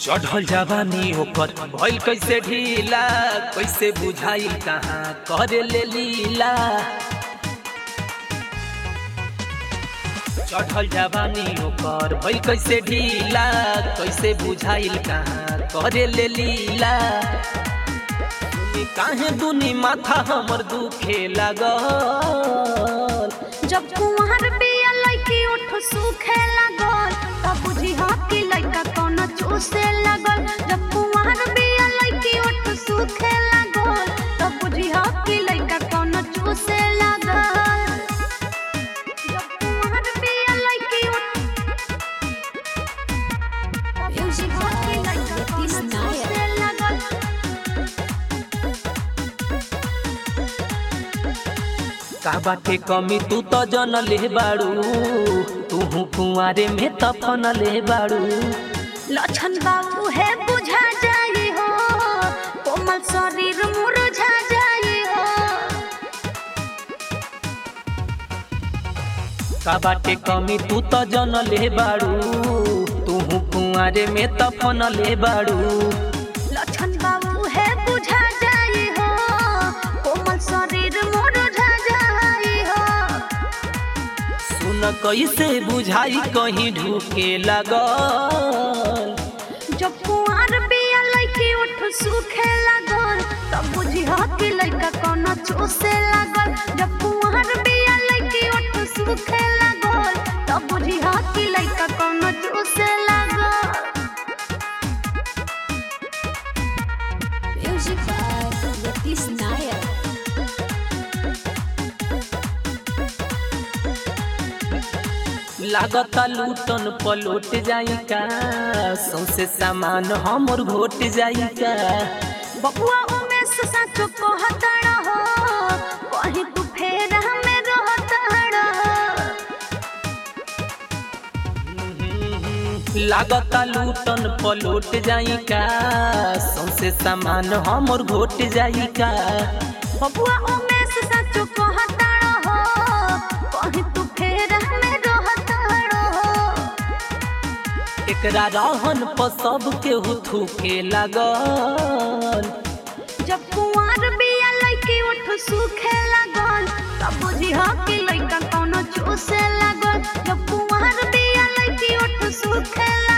चढ़ल जवानी ओकर भइल कैसे ढीला कैसे बुझाई कहाँ करे ले लीला चढ़ल जवानी ओकर भइल कैसे ढीला कैसे बुझाइल कहाँ करे ले लीला सुनी काहे दुनी माथा हमर दुखे लागल जब कुंवर बिया लइकी उठ सूखे लागल तब बुझी हा कि लइका कौन चूसे लागल जब कुंवर बिया लइकी उठ सूखे लागल तब बुझी हा कि लइका कौन चूसे लागल जब कुंवर बिया लइकी उठ तब बुझी हा कि लइका कौन चूसे लागल का बाटे कमी तू तो जन ले बाड़ू तू कुंवारे में तफन ले बाड़ू लक्षण बाबू है बुझा जाए हो कोमल शरीर मुरझा जाए हो का बाटे कमी तू तो जन ले बाड़ू तू कुंवारे में तफन ले बाड़ू लक्षण बाबू है बुझा जाए हो कोमल शरीर मुरझा जाए हो सुन कैसे बुझाई कहीं ढूके लगल जब कुआर बिया लइकी उठ सूखे लागल तब बुझी हा कि लइका कौन चूसे लागल जब कुआर बिया लइकी उठ सूखे लागल तब बुझी हा कि लइका कौन चूसे लागल Music by Yatis Nair. लागता लूटन पलोट जाई का सौसे सामान हमर घोट जाई का बबुआ उमेश साचो कहतड़ हो कहीं तू फेर हमें रहतड़ लागता लूटन पलोट जाई का सौसे सामान हमर घोट जाई का बबुआ उमेश साचो कहतड़ हो कहीं तू फेर हमें रहतड़ एकरा रहन पर सब केहू थूके लागल जब कुंवर बिया लइकी उठ सूखे लागल तब बुझी हा कि लइका कौनो चूसे लागल जब कुंवर बिया लइकी उठ सूखे लागल